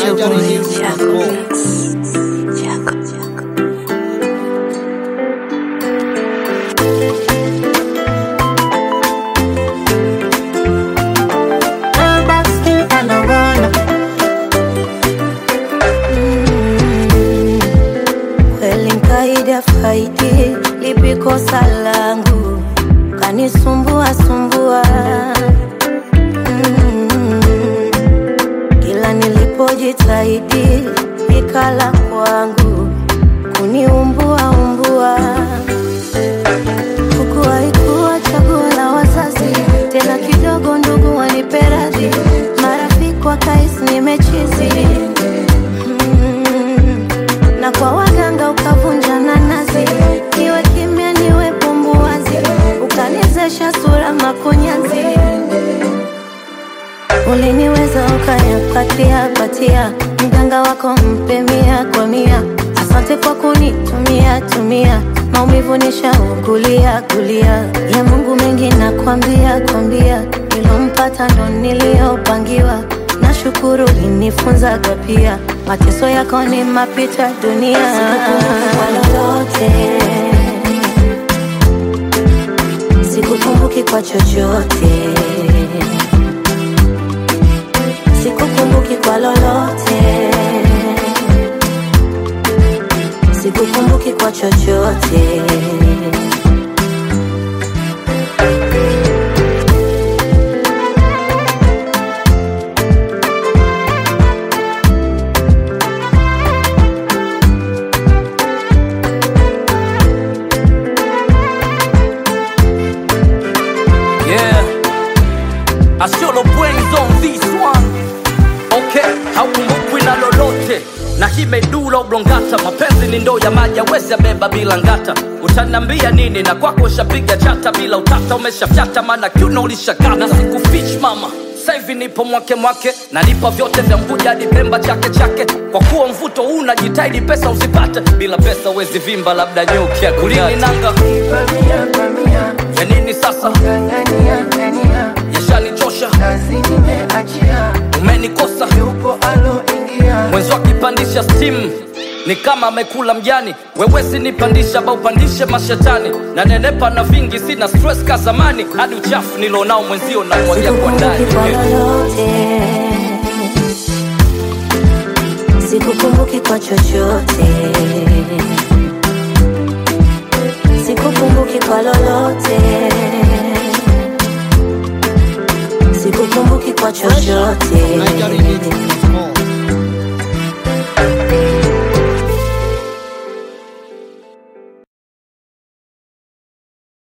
nigernews.com. Kweli nkaida faidi lipi kosa langu kanisumbua sumbua Mm. kila nilipojitahidi ikala kwangu kuniumbua umbua huku haikuwa chaguo la wazazi tena kidogo ndugu waniperadhi marafiki wakais nimechizi Mm. na kwa waganga ukavunja nanazi niwe kimya niwe pumbuwazi ukanizesha sura makunyanzi uliniweza ukayapatia patia mganga wako mpe mia kwa mia asante kwa kunitumia tumia maumivu nishaugulia gulia ya mungu mengi nakwambia kwambia nilompata ndo niliyopangiwa nashukuru linifunzaga pia mateso yako ni mapita dunia kwa lolote sikukumbuki kwa chochote sikukumbuki kwa lolote sikukumbuki kwa chochote Yeah. I should have brains on this one. Okay, haukumbukwi na lolote na hii medula oblongata mapenzi ni ndoo ya maji awezi beba bila ngata utanambia nini na kwako ushapiga chata bila utata umeshafyata maana kiuno ulishakata na sikufich mama saivi nipo mwake mwake na nipa vyote vya mbuja hadi pemba chake chake kwa kuwa mvuto huu unajitahidi pesa usipate bila pesa uwezi vimba labda nyuki ya kulini nanga ya nini sasa yashanichosha umenikosa mwenzi akipandisha stimu ni kama amekula mjani wewesi nipandisha ba upandishe mashetani na nenepa na vingi sina stress ka zamani hadi uchafu nilonao mwenzio na mwagia kwa ndani sikukumbuki kwa lolote sikukumbuki kwa chochote sikukumbuki kwa lolote sikukumbuki kwa chochote